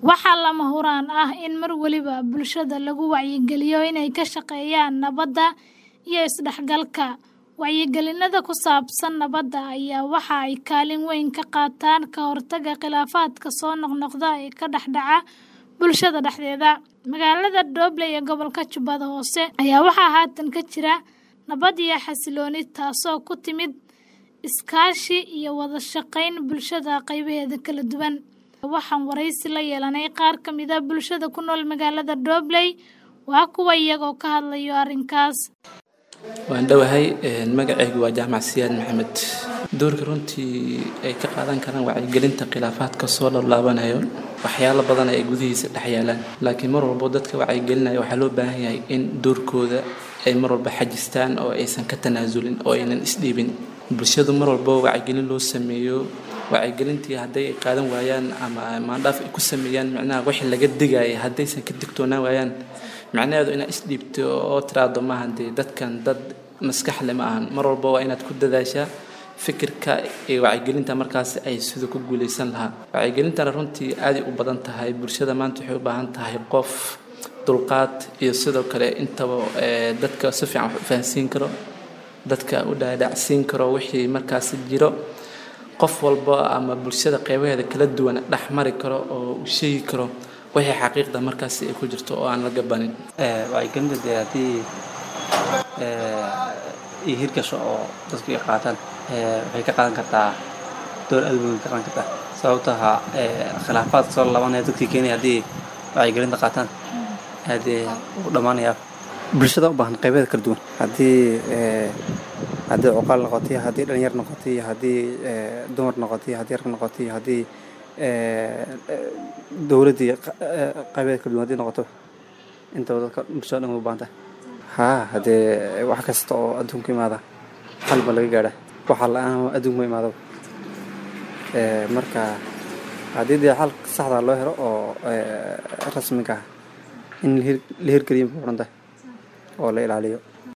Waxaa lama huraan ah in mar waliba bulshada lagu wacyigeliyo inay ka shaqeeyaan nabadda iyo isdhexgalka. Wacyigelinada ku saabsan nabadda ayaa waxa ay kaalin weyn ka qaataan ka hortagga khilaafaadka soo noqnoqda ee ka dhex dhaca bulshada dhexdeeda. Magaalada Doble ee gobolka Jubbada Hoose ayaa waxaa haatan ka jira nabad iyo xasillooni taasoo ku timid iskaashi iyo wada shaqayn bulshada qaybaheeda kala duwan. Waxaan wareysi la yeelanay qaar ka mid ah bulshada ku nool magaalada Doble. Waa kuwa iyagoo ka hadlaya arrinkaas. waan dhowahay magacaygu waa jaamac siyaad maxamed doorka runtii ay ka qaadan karaan wacyigelinta khilaafaadka soo laabanayo waxyaalo badan ay gudihiisa dhex yaalaan laakiin mar walbo dadka wacyigelinaya waxaa loo baahan yahay in doorkooda ay mar walba xajistaan oo aysan ka tanaasulin oo aynan isdhiibin bulshadu mar walbo wacyigelin loo sameeyo wacyigelintii hadday ay qaadan waayaan ama maandhaaf ay ku sameeyaan micnaha wixii laga digaya haddaysan ka digtoonaan waayaan macnaheedu inaad isdhiibto oo tiraahdo maaha dee dadkan dad maskaxle ma ahan mar walba waa inaad ku dadaashaa fikirka iyo wacyigelinta markaas ay sida ku guuleysan lahaa wacyigelintana runtii aaday u badan tahay bulshada maanta waxay u baahan tahay qof dulqaad iyo sidoo kale intaba dadka si fiican wax u fahansiin karo dadka u dhaadhacsiin karo wixii markaas jiro qof walba ama bulshada qeybaheeda kala duwan dhex mari karo oo u sheegi karo wixii xaqiiqda markaasi ay ku jirto oo aan la gabanin wacyigelinta dee haddii iyo hirgasho oo dadku ay qaataan waxay ka qaadan kartaa door aad weyn ka qaadan kartaa sababtaha khilaafaadka soo laabanaya dadkii keenaya haddii wacyigelinta qaataan aadee u dhammaanayaa bulshada u baahan qaybeeda kala duwan haddii haddii cuqaal noqotay haddii dhalinyar noqotay haddii dumar noqotay haddii rag noqotay haddii dowladdii qaybeeda kala duwan haddii noqoto intaba dadka bulshada dhan way u baahan tahay haa haddee wax kasta oo adduunka imaada xal ba laga gaadha waxa la-aan adduunka ma imaado marka haddii dee xal saxda loo helo oo rasmiga ah in la hirgeliyo ma odhan tahay oo la ilaaliyo